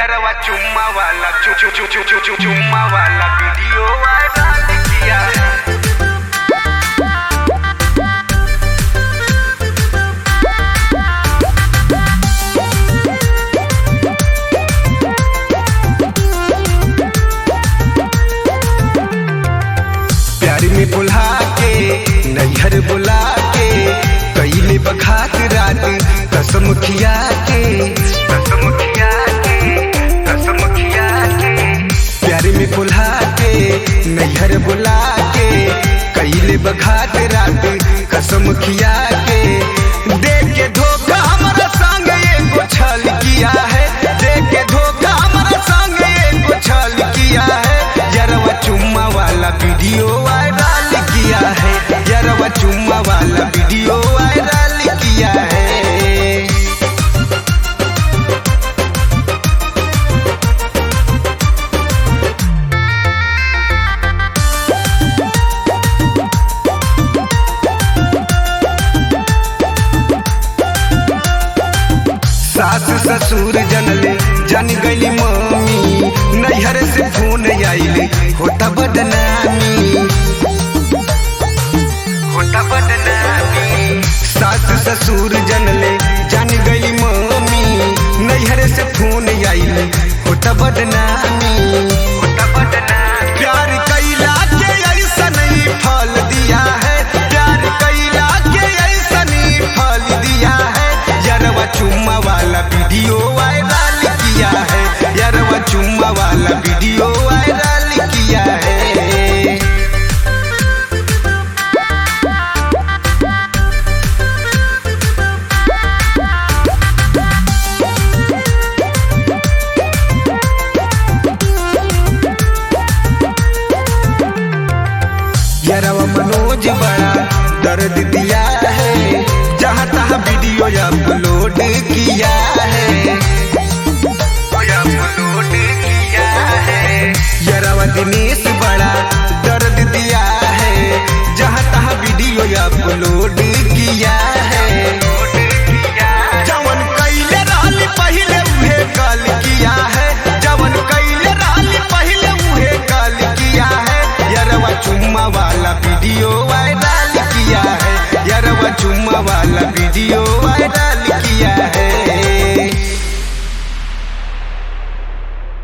यारवा चुम्मा वाला चु चु चु चु चु चु चुम्मा वाला वीडियो वायरल किया है प्यार में बुला के नैहर बुला के कैले बखात रात कसम खिया के कसम खिया के कसम खिया के प्यार में बुला के नैहर बुला के कैले बखात रात कसम खिया के देख के धोखा हमारा संग एगो छल किया है देख के धोखा हमारा संग एगो छल किया है यारवा चुम्मा वाला वीडियो वायरल किया है यारवा चुम्मा वाला वीडियो वायरल किया है सास ससुर जनले जन गई मम्मी नैहर से फोन आइले होता बदनामी होता बदनामी सास ससुर जनले जन गई मम्मी नैहर से फोन आइले होता बदनामी होता बदनामी प्यार कैला के ऐसा नहीं फल दिया है प्यार कैला के ऐसा नहीं फल दिया है यारवा चुम्मा वाला वीडियो वायरल किया है यारवा चुम्मा वाला वीडियो वायरल किया है यारवा मनोज बड़ा दर्द दिया है जहाँ तहाँ वीडियो अपलोड किया है अपलोड किया है यारवा दिनेश बड़ा दर्द दिया है जहाँ तहाँ वीडियो अपलोड